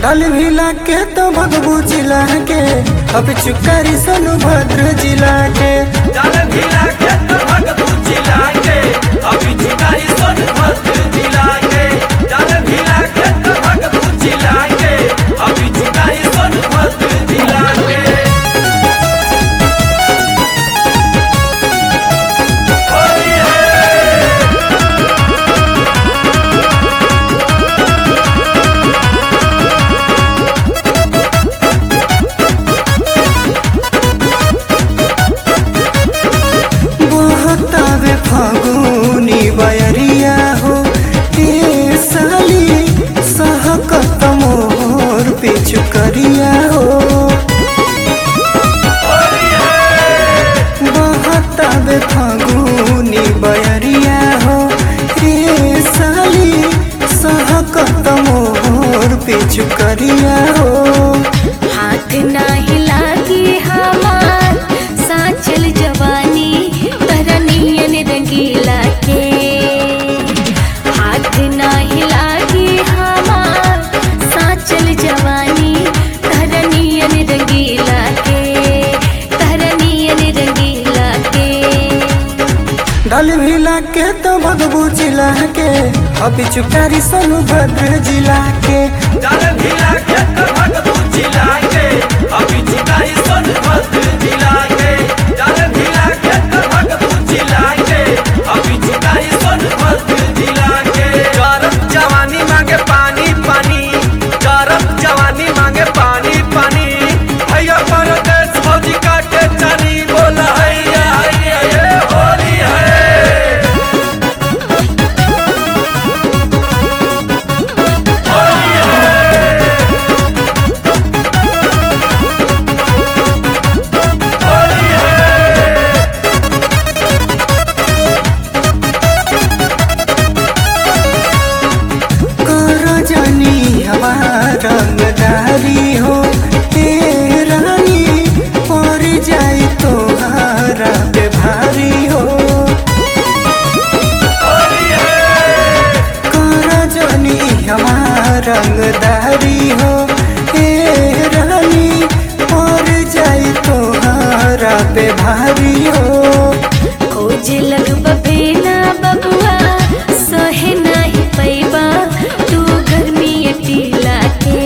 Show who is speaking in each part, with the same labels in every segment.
Speaker 1: डाल भिला के तो भगबू जिला के अब चुकारी सोनभद्र जिला के
Speaker 2: डाल भिला के तो भगबू जिला के अभी चुकारी सोनभद्र जिला के डाल भिला के तो भगबू जिला के अभी चुकारी सोनभद्र जिला के होली है
Speaker 1: बहतावे फागुनी बयरिया हो ए साली सहकत मोर पिछु करिया हो
Speaker 2: होली है
Speaker 1: बहतावे फागुनी बयरिया हो ए साली सहकत मोर पिछु करिया हो
Speaker 3: हाथ नाही लागी हमार साचल जवानी तरनियन रंगीला के हाथ नाही लागी हमार साचल जवानी तरनियन रंगीला के तरनियन रंगीला के
Speaker 1: डल भिला के तो भगबू जिला के अब चुकारी सोनभद्र जिला के
Speaker 2: डाल भिला के तो भगबू जिला के अभी चुकारी सोनभद्र जिला के डाल भिला के तो भगबू जिला के अभी चुकारी सोनभद्र जिला के गरम जवानी मांगे पानी पानी गरम जवानी मांगे पानी पानी भैया परदेश फौजी काटे चनी बोला हैया हैया ये होली है होली है होली है
Speaker 1: करो जानी हमारा रंगदारी हो ए रानी और जाई तो हारा पे भारी हो
Speaker 2: होली है
Speaker 1: करो जानी हमारा रंगदारी हो ए रानी और जाई तो हारा पे भारी हो
Speaker 3: खोज लग बबेना बबुआ सहे नाही पैबा तू गर्मी अटीला के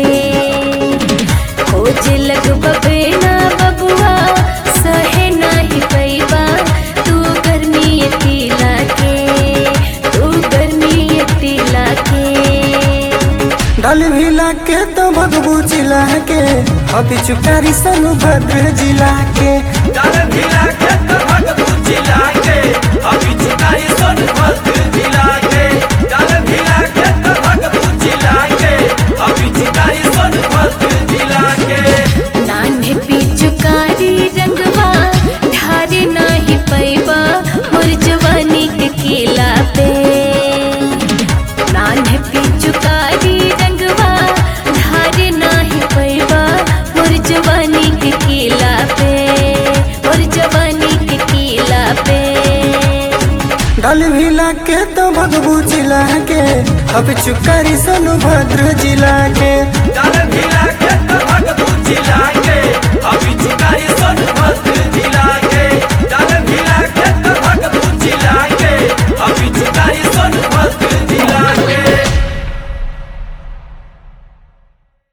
Speaker 3: खोज लग बबेना बबुआ सहे नाही पैबा तू गर्मी अटीला के तू गर्मी अटीला के
Speaker 1: डल भिला के तो भगबू जिला के अब चुकारी सोनभद्र जिला के
Speaker 2: डाल भिला के तो भगबू जिला के अभी चुकाई सोनभद्र जिला के डाल भिला के तो भगबू जिला के अभी चुकाई सोनभद्र जिला के
Speaker 3: नान्हे पिचुकारी रंगवा ढारे नाही पैबा मोर जवानी के किला पे नान्हे पिचुकारी रंगवा ढारे नाही पैबा मोर जवानी के किला पे मोर जवानी के किला पे
Speaker 1: डल भिला के तो भगबू जिला के अब चुकारी सोनभद्र जिला के
Speaker 2: डाल भिला के तो भगबू जिला